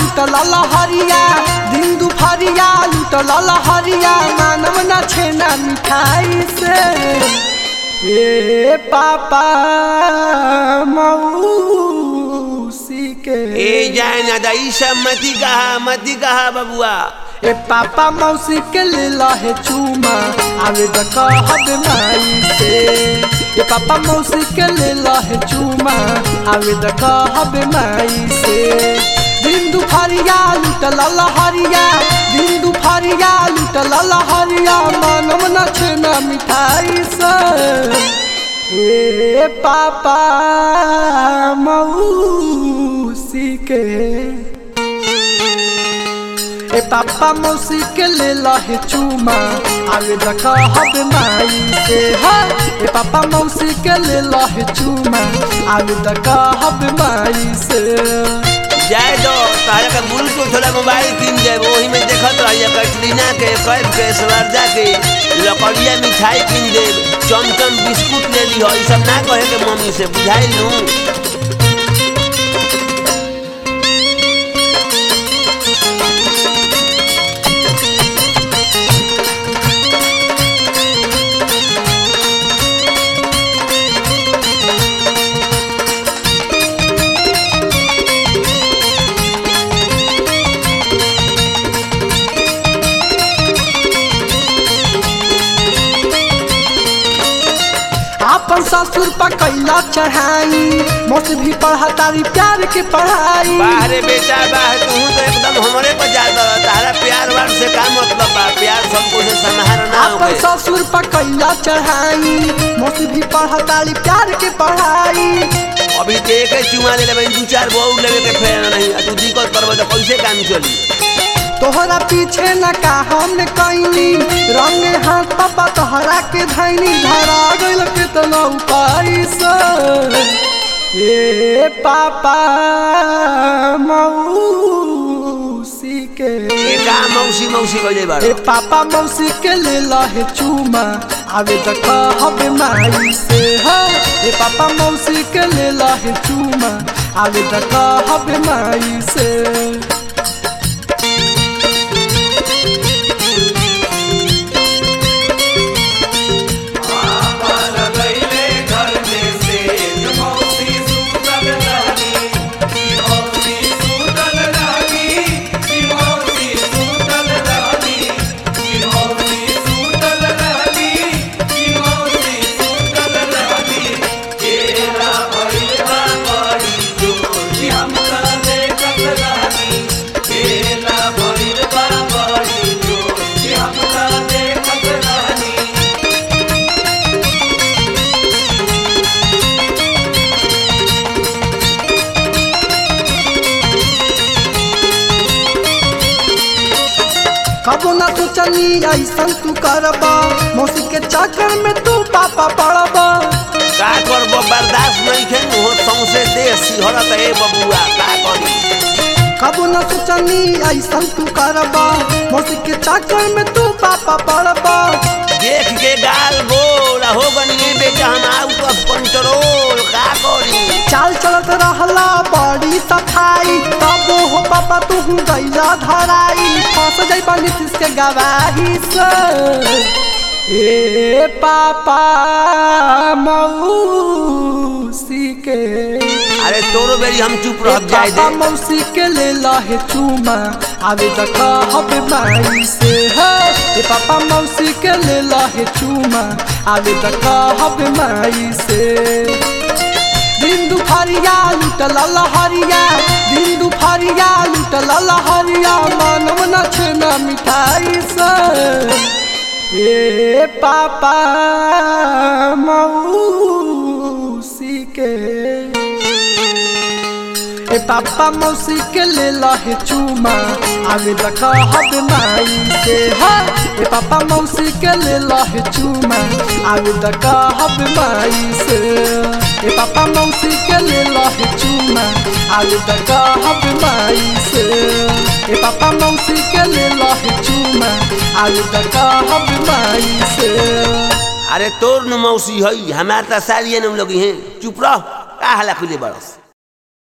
लुटल लहरिया दिन दुपहरिया लुटल लहरिया मानव न छेना मिठाई से ए पापा मौसी के ए जाए ना दा ई सब मती कहा मती कहा बबुआ ए पापा मौसी के ले लहे चूमा आवे द कहब माई से ए पापा मौसी के ले लहे चूमा आवे द कहब माई से दिन दुपहरिया लुटल लहरिया दिन दुपहरिया लुटल लहरिया मानव न छेना मिठाई से ए पापा मौसी के ए पापा मौसी के ले लहे चूमा आवे देखा हब माई से हा ए पापा मौसी के ले लहे चूमा आवे देखा हब माई से जाए दो तारा का ब्लूटूथ वाला मोबाइल किन जाए वही में देखत रहिए कैटरीना के कैब के स्वरजा के लकड़िया मिठाई किन दे चमचम बिस्कुट ले ली हो ई सब ना कहे के मम्मी से बुझाई लू आपन ससुर पर कैला चढ़ाई मौसी भी पढ़ा तारी प्यार के पढ़ाई बाहरे बेटा बाहर तू तो एकदम हमारे पर जाता रहा तारा प्यार वार से का मतलब बा प्यार सबको से समाहार ना आपन होके ससुर पर कैला चढ़ाई मौसी भी पढ़ा तारी प्यार के पढ़ाई अभी तो एक ही चुमा ले लेबे दू चार बहु लेवे के फेर नहीं आ तू दिक्कत करबे तो कैसे काम चली तोहरा पीछे न का हम कैनी रंगे हाथ पापा तोहरा के धैनी धरा गइल के तना उपाय से ए पापा मौसी के ये का मौसी मौसी कह जाए ए पापा मौसी के ले लहे चूमा आवे त कहब माई से हा ए पापा मौसी के ले लहे चूमा आवे त कहब माई से कबो ना सोचनी ऐसन तू करबा मौसी के चक्कर में तू पापा पड़बा का करबो बर्दाश्त नहीं खे हो सौसे देश सिहरत ए बबुआ का करी कबो ना सोचनी ऐसन तू करबा मौसी के चक्कर में तू पापा पड़बा देख के गाल गोल हो गनी बेटा हम आउट ऑफ कंट्रोल का करी चाल चलत रहला बड़ी सफाई तब हो पापा तू गैला धराई फंस जाइबा नीतीश के गवाही से ए पापा मौसी के अरे तोरो बेरी हम चुप ए रह जाए पापा दे मौसी के ले लहे चूमा आवे त कहब माई से हे ए पापा मौसी के ले लहे चूमा आवे त कहब माई से दिन दुपहरिया लुटल लहरिया दिन दुपहरिया लुटल लहरिया मानव न छेना मिठाई से ए पापा मौसी के ए पापा मौसी के ले लहे चूमा आवे त कहब माई से हा ए पापा मौसी के ले लहे चूमा आवे त कहब माई से ए पापा मौसी के ले लहे चूमा आवे त कहब माई से ए पापा मौसी के ले लहे चूमा आवे त कहब माई से अरे तोर न मौसी हई हमार त सारिये न लोग हैं चुप रह का हला खुले बरस